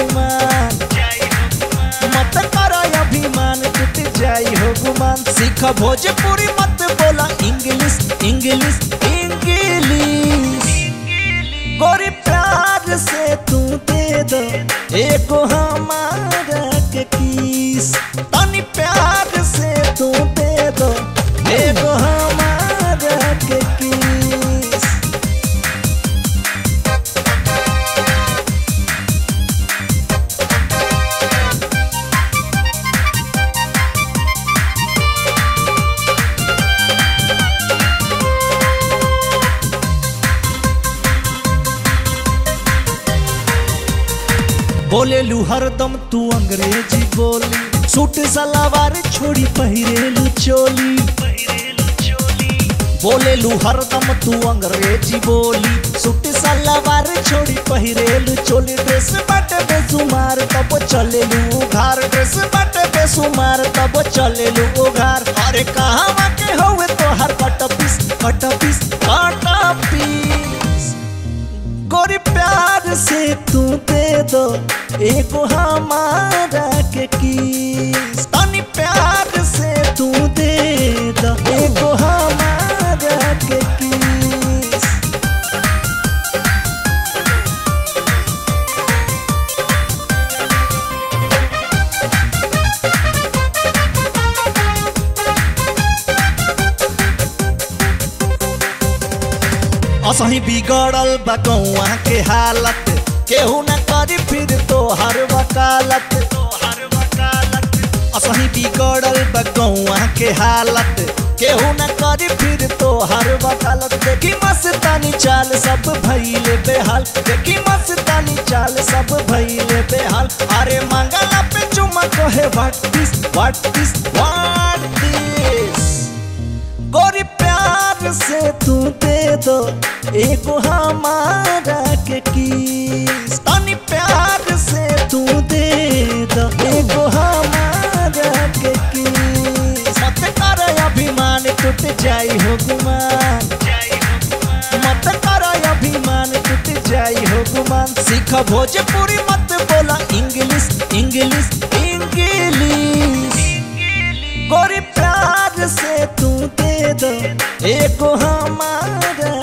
गुमान मत कर अभिमान टूट जाई हो गुमान सीख भोजपुरी मत बोला इंग्लिश इंग्लिश इंग्लिश गोरी प्यार से तू दे दो एको हमारा के किस तनी प्यार से तू दे दो एको हमारा के किस बोलेलू हरदम तू अंग्रेजी बोली सूट सलवार छोड़ी पहिरेलू चोली बोलेलू हरदम तू अंग्रेजी बोली सूट सलवार छोड़ी पहिरेलू चोली ड्रेस बाटे बेसुमार तब चलेलू उघार ड्रेस बाटे बेसुमार तब चलेलू उघार अरे कहाँ के होवे तो हर कट पीस कट पीस कट पीस गोरी प्यार से तू दे दो एको हमारा के किस तनी प्यार से तू दे दो एको हमारा के किस असही बिगड़ल बा गौआ के हालत केहू न करी फिर तो हर वकालत असही बिगड़ल बा गौआ के हालत केहू न करी फिर तो हर वकालत देखी मस्तानी चाल सब भइले बेहाल देखी मस्तानी चाल सब भइले बेहाल अरे मंगला पे चुमा कहे what this what this what this गोरी प्यार से तू दे दो एको हमारा के किस तनी प्यार से तू दे दो एको हमारा के किस मत कर अभिमान टूट जाई हो गुमान मत कर अभिमान टूट जाई हो गुमान सीख भोजपुरी मत बोला इंग्लिश इंग्लिश इंग्लिश गोरी प्यार से तू दे दो एको हमारा